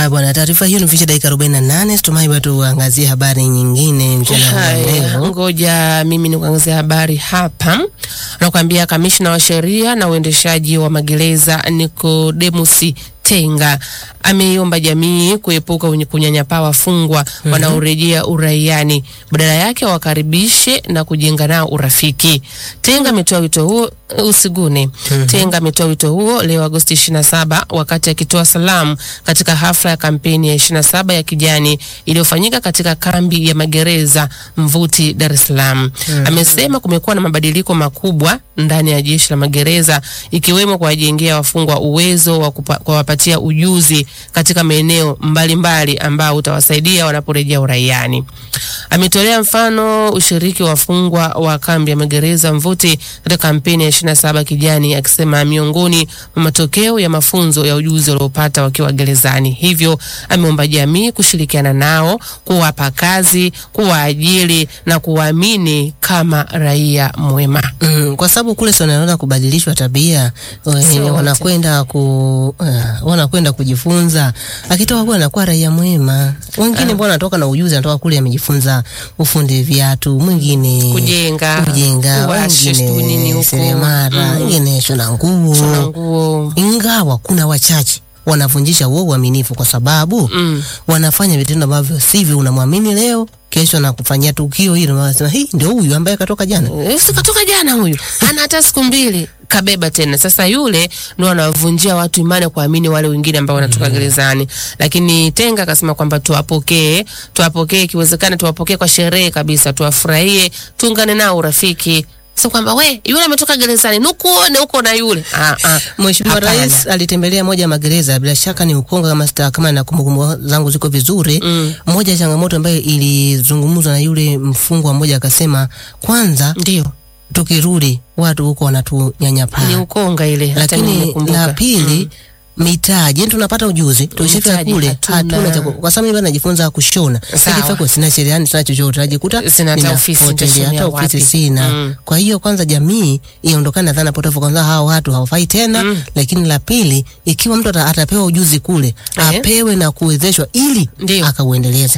Ah, Bwana, taarifa hiyo nifikisha dakika 48. Situmai watu waangazie habari nyingine mchana wa Haya, leo. ngoja mimi nikuangazia habari hapa. Nakwambia kamishna wa sheria na uendeshaji wa magereza Nicodemus Tenga ameiomba jamii kuepuka unye- kunyanyapaa wafungwa wanaorejea uraiani, badala yake wakaribishe na kujenga nao urafiki. Tenga ametoa wito huo usigune. Tenga ametoa wito huo leo Agosti 27 wakati akitoa salamu katika hafla ya kampeni ya 27 ya kijani iliyofanyika katika kambi ya magereza Mvuti, Dar es Salaam. Amesema kumekuwa na mabadiliko makubwa ndani ya jeshi la magereza ikiwemo kuwajengea wafungwa uwezo wa kupa- kuwapatia ujuzi katika maeneo mbalimbali ambao utawasaidia wanaporejea uraiani. Ametolea mfano ushiriki wa wafungwa wa kambi ya magereza Mvuti katika kampeni ya 27 kijani, akisema miongoni mwa matokeo ya mafunzo ya ujuzi waliopata wakiwa gerezani. Hivyo ameomba jamii kushirikiana nao, kuwapa kazi, kuwaajiri na kuwaamini kama raia mwema. Mm, kwa sababu kule si wanaenda kubadilishwa tabia, eh, Sio wote. wanakwenda ku uh, wanakwenda kujifunza. Akitoka kule anakuwa raia mwema. Wengine mbona anatoka na ujuzi, anatoka kule amejifunza ufundi viatu, mwingine Kujenga, kujenga, uwashe sijui nini wengine huko. seremala, Mm. wengine shona nguo. Shona nguo. Ingawa kuna wachache wanavunjisha huo uaminifu kwa sababu Mm. wanafanya vitendo ambavyo sivyo. Unamwamini leo, kesho anakufanyia tukio hilo, unasema hii ndio huyu ambaye katoka jana. Eh, si katoka jana huyu ana hata siku mbili kabeba tena. Sasa yule ndo anawavunjia watu imani ya kuamini wale wengine ambao wanatoka gerezani. Lakini Tenga akasema kwamba tuwapokee, tuwapokee, ikiwezekana tuwapokee kwa sherehe kabisa, tuwafurahie, tuungane nao urafiki, sio kwamba we yule ametoka gerezani nukuone huko na yule ah, ah. Mheshimiwa Hapana. Rais alitembelea moja ya magereza, bila shaka ni Ukonga kama sita, kama na kumbukumbu zangu ziko vizuri. Mm. Moja ya changamoto ambayo ilizungumzwa na yule mfungwa mmoja akasema, kwanza Ndio tukirudi watu huko ni wanatunyanyapaa, Ukonga ile, hata mimi lakini nimekumbuka. la pili mitaji, yani tunapata ujuzi tukishafika Mitaji kule hatuna. hatuna cha ku- kwa sababu mimi bado najifunza kushona. Sawa. Nikifika kule sina cherehani, sina chochote, najikuta Sina hata ofisi, ninapotelea, nitashonea hata ofisi wapi? sina. Mm. Kwa hiyo kwanza jamii iondokane na dhana potofu kwanza hao watu hawafai tena Mm. lakini la pili ikiwa mtu ata, atapewa ujuzi kule Ehe. apewe na kuwezeshwa ili Ndio. akauendeleze.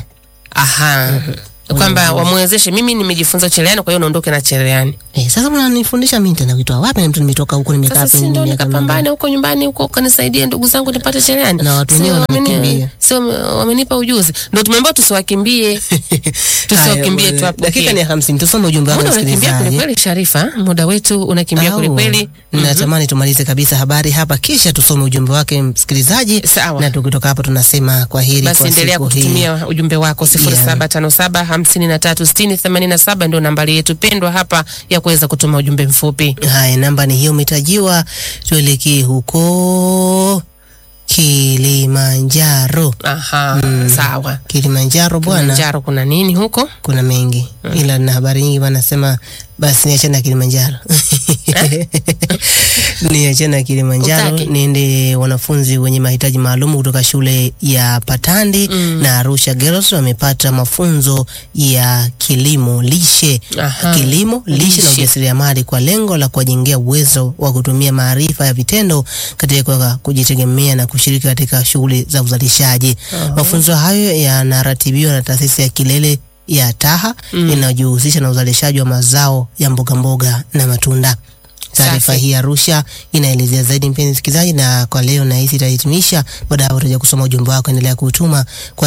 Aha. Kwamba wamwezeshe, mimi nimejifunza cherehani, kwa hiyo naondoke na cherehani. Eh, sasa unanifundisha mimi tena kuitoa wapi na mtu nimetoka huko nimekaa Sasa si pengine ndo miaka nikapambane mingi. huko nyumbani huko ukanisaidie ndugu zangu nipate cherehani. Na watu Si wenyewe wameni- wanakimbia. si wame- wamenipa ujuzi. Ndio tumeambiwa tusiwakimbie. Tusiwakimbie Haya, tuwapokee. Dakika ni ya 50 tusome ujumbe wako Muda unakimbia msikilizaji. kwelikweli, Sharifa. Muda wetu unakimbia Au, kwelikweli. Natamani tumalize kabisa habari hapa kisha tusome ujumbe wake msikilizaji. Sawa. Na tukitoka hapa tunasema kwa heri Basi kwa endelea siku hii. kututumia ujumbe wako 0757 53 60 87 ndio nambari yetu pendwa hapa ya kuweza kutuma ujumbe mfupi. Haya, namba ni hiyo umetajiwa. Tuelekee huko Kilimanjaro. Aha, sawa. Kilimanjaro bwana, Njaro kuna nini huko? kuna mengi ila na habari nyingi wanasema basi niachane na Kilimanjaro niachane na Kilimanjaro Utaki? niende. Wanafunzi wenye mahitaji maalum kutoka shule ya Patandi na Arusha Girls wamepata mafunzo ya kilimo lishe, Aha. kilimo lishe na Lishe. ujasiriamali kwa lengo la kuwajengea uwezo wa kutumia maarifa ya vitendo katika kujitegemea na kushiriki katika shughuli za uzalishaji. Mafunzo hayo yanaratibiwa na taasisi ya Kilele ya Taha inayojihusisha na uzalishaji wa mazao ya mboga mboga na matunda. Taarifa Safi. hii ya Arusha inaelezea zaidi, mpenzi msikilizaji, na kwa leo na hisi itahitimisha. Baada ya hapo utaja kusoma ujumbe wako, endelea kutuma kwa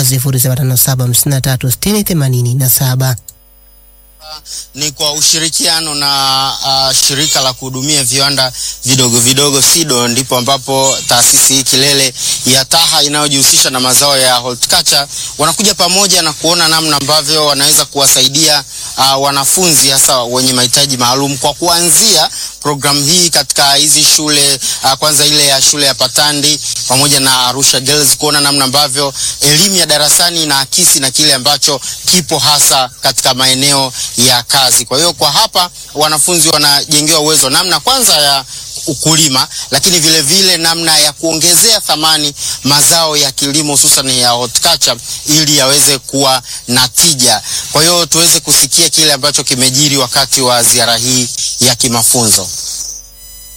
0757536087. ni kwa ushirikiano na uh, shirika la kuhudumia viwanda vidogo vidogo SIDO, ndipo ambapo taasisi hii Kilele ya Taha inayojihusisha na mazao ya horticulture wanakuja pamoja na kuona namna ambavyo wanaweza kuwasaidia uh, wanafunzi hasa wenye mahitaji maalum kwa kuanzia programu hii katika hizi shule uh, kwanza ile ya shule ya Patandi pamoja na Arusha Girls, kuona namna ambavyo elimu ya darasani inaakisi na kile ambacho kipo hasa katika maeneo ya kazi. Kwa hiyo kwa hapa wanafunzi wanajengewa uwezo namna kwanza ya ukulima, lakini vile vile namna ya kuongezea thamani mazao ya kilimo hususan ya horticulture ili yaweze kuwa na tija. Kwa hiyo tuweze kusikia kile ambacho kimejiri wakati wa ziara hii ya kimafunzo.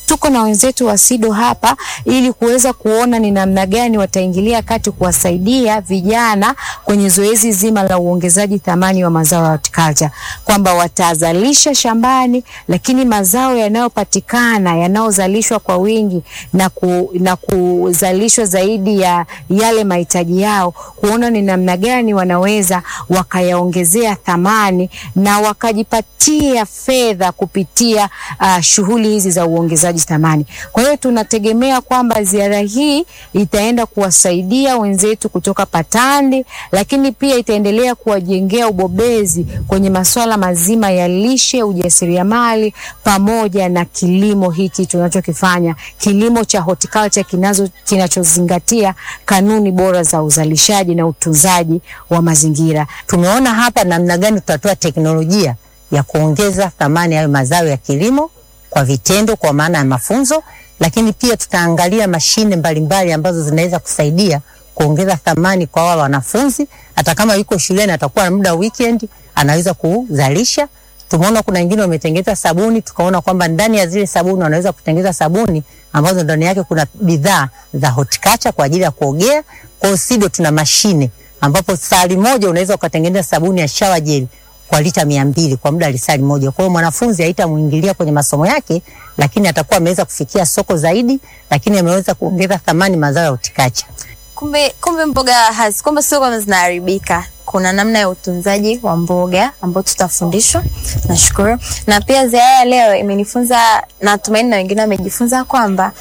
tuko na wenzetu wa SIDO hapa ili kuweza kuona ni namna gani wataingilia kati kuwasaidia vijana kwenye zoezi zima la uongezaji thamani wa mazao ya horticulture, kwamba watazalisha shambani, lakini mazao yanayopatikana yanayozalishwa kwa wingi na, ku, na kuzalishwa zaidi ya yale mahitaji yao, kuona ni namna gani wanaweza wakayaongezea thamani na wakajipatia fedha kupitia uh, shughuli hizi za uongezaji thamani. Kwa hiyo tunategemea kwamba ziara hii itaenda kuwasaidia wenzetu kutoka Patandi, lakini pia itaendelea kuwajengea ubobezi kwenye masuala mazima ya lishe, ujasiriamali pamoja na kilimo hiki tunachokifanya, kilimo cha horticulture kinazo kinachozingatia kanuni bora za uzalishaji na utunzaji wa mazingira. Tumeona hapa namna gani tutatoa teknolojia ya kuongeza thamani hayo mazao ya kilimo kwa vitendo, kwa maana ya mafunzo, lakini pia tutaangalia mashine mbalimbali ambazo zinaweza kusaidia kuongeza thamani kwa wale wanafunzi. Hata kama yuko shuleni, atakuwa na muda weekend, anaweza kuzalisha. Tumeona kuna wengine wametengeneza sabuni, tukaona kwamba ndani ya zile sabuni wanaweza kutengeneza sabuni ambazo ndani yake kuna bidhaa za horticulture kwa ajili ya kuogea. Kwa hiyo SIDO tuna mashine ambapo sali moja unaweza ukatengeneza sabuni ya shower gel kwa lita mia mbili kwa muda wa lisali moja. Kwa hiyo mwanafunzi haitamwingilia kwenye masomo yake, lakini atakuwa ameweza kufikia soko zaidi, lakini ameweza kuongeza thamani mazao ya horticulture. Kumbe, kumbe mboga hasi, kumbe sio kama zinaharibika. Kuna namna ya utunzaji wa mboga ambao tutafundishwa. Nashukuru, na pia ziara ya leo imenifunza, natumaini na wengine wamejifunza kwamba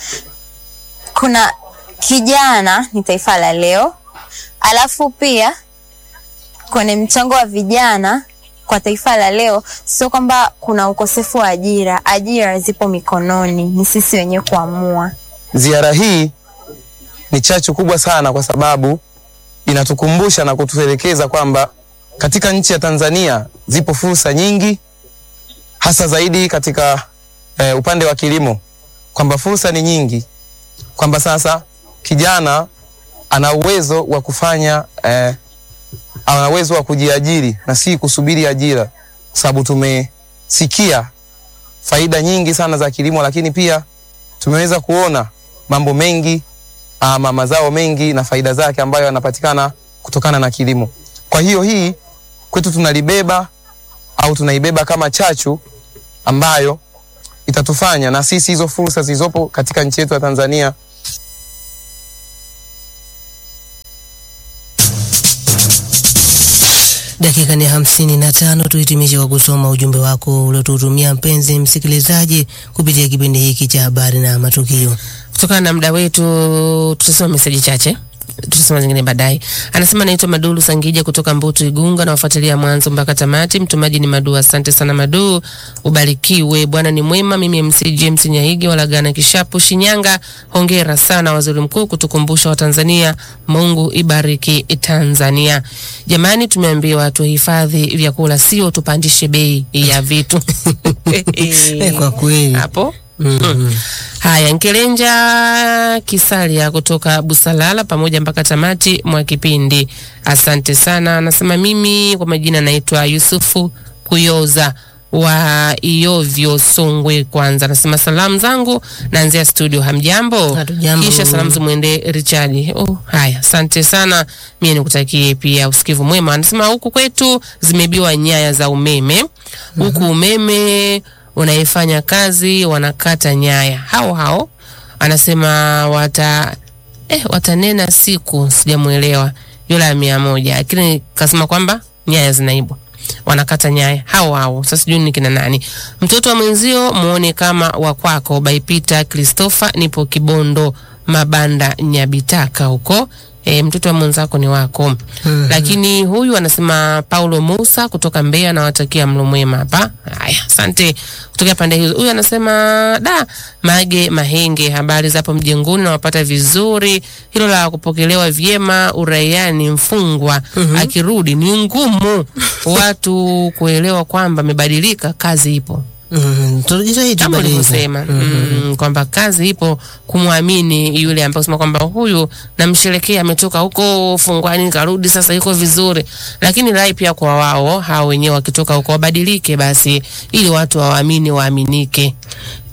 kuna kijana ni taifa la leo, alafu pia kwenye mchango wa vijana kwa taifa la leo, sio kwamba kuna ukosefu wa ajira. Ajira zipo mikononi, ni sisi wenyewe kuamua. Ziara hii ni chachu kubwa sana kwa sababu inatukumbusha na kutuelekeza kwamba katika nchi ya Tanzania zipo fursa nyingi, hasa zaidi katika eh, upande wa kilimo, kwamba fursa ni nyingi, kwamba sasa kijana ana uwezo wa kufanya eh, ana uwezo wa kujiajiri na si kusubiri ajira, sababu tumesikia faida nyingi sana za kilimo, lakini pia tumeweza kuona mambo mengi ama mazao mengi na faida zake ambayo yanapatikana kutokana na kilimo. Kwa hiyo hii kwetu tunalibeba au tunaibeba kama chachu ambayo itatufanya na sisi hizo fursa zilizopo katika nchi yetu ya Tanzania Dakika ni hamsini na tano. Tuhitimishe kwa kusoma ujumbe wako uliotutumia mpenzi msikilizaji kupitia kipindi hiki cha habari na matukio. kutokana na muda wetu tutasoma meseji chache tutasoma zingine baadaye. Anasema naitwa Madulu Sangija kutoka Mbutu Igunga, nawafuatilia mwanzo mpaka tamati. Mtumaji ni Madu. Asante sana Madu, ubarikiwe. Bwana ni mwema. Mimi MC James Nyaigi walagana Kishapu, Shinyanga. Hongera sana waziri mkuu kutukumbusha Watanzania. Mungu ibariki Tanzania. Jamani, tumeambiwa tuhifadhi vyakula, sio tupandishe bei ya vitu Eh, kwa kweli. hapo Mhm. Haya, Nkelenja Kisalia kutoka Busalala pamoja mpaka tamati mwa kipindi. Asante sana. Anasema mimi kwa majina naitwa Yusufu Kuyoza wa Iyovyo Songwe. Kwanza anasema salamu zangu naanzia studio, hamjambo? Hatujambo. Kisha salamu zimwende Richard. Oh, haya, asante sana. Mimi nikutakie pia usikivu mwema. Anasema huku kwetu zimebiwa nyaya za umeme, huku umeme unaifanya kazi wanakata nyaya hao hao. Anasema wata eh, watanena siku, sijamuelewa yule ya mia moja, lakini kasema kwamba nyaya zinaibwa wanakata nyaya hao hao. Sasa sijui ni kina nani. Mtoto wa mwenzio muone kama wa kwako. Baipita Christopher, nipo Kibondo Mabanda Nyabitaka huko. E, mtoto wa mwenzako ni wako. Lakini huyu anasema Paulo Musa kutoka Mbeya, nawatakia mlo mwema hapa. Haya, asante kutoka pande hizo. Huyu anasema da Mage Mahenge, habari za hapo mjengoni, nawapata vizuri. Hilo la kupokelewa vyema uraiani mfungwa akirudi ni ngumu watu kuelewa kwamba amebadilika, kazi ipo Mhm. Tutajitahidi kama kubadilika. ulivyosema mm, kwamba kazi ipo kumwamini yule ambaye usema kwamba huyu namsherekea ametoka huko fungwani karudi sasa yuko vizuri, lakini rai pia kwa wao hao wenyewe wakitoka huko wabadilike basi, ili watu wawaamini waaminike.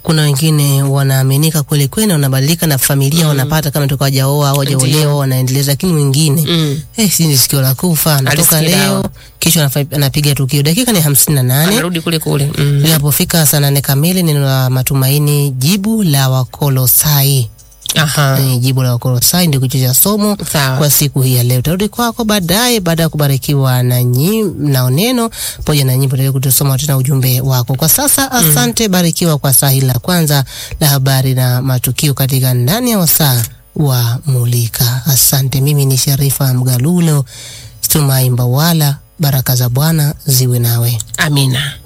kuna wengine wanaaminika kweli kweli na wanabadilika na familia wanapata kama toka wajaoa au wajaolewa wanaendeleza, lakini wengine Mm. eh, si ni sikio la kufa, anatoka Alisikia leo dawa. kesho anafa- anapiga tukio. Dakika ni hamsini na nane Anarudi kule kule. Mm. linapofika saa nane kamili, neno la matumaini, jibu la Wakolosai. Aha. Eh, jibu la Wakolosai ndio kichwa cha somo Sawa. kwa siku hii ya leo. Tarudi kwako baadaye baada ya kubarikiwa na nyim, na neno pamoja na nyimbo, tutakuja kutusoma tena ujumbe wako. Kwa sasa asante, barikiwa kwa saa hili la kwanza la habari na matukio katika ndani ya wasaa wa Mulika. Asante. Mimi ni Sharifa Mgalulo, Stumai Mbawala. Baraka za Bwana ziwe nawe. Amina.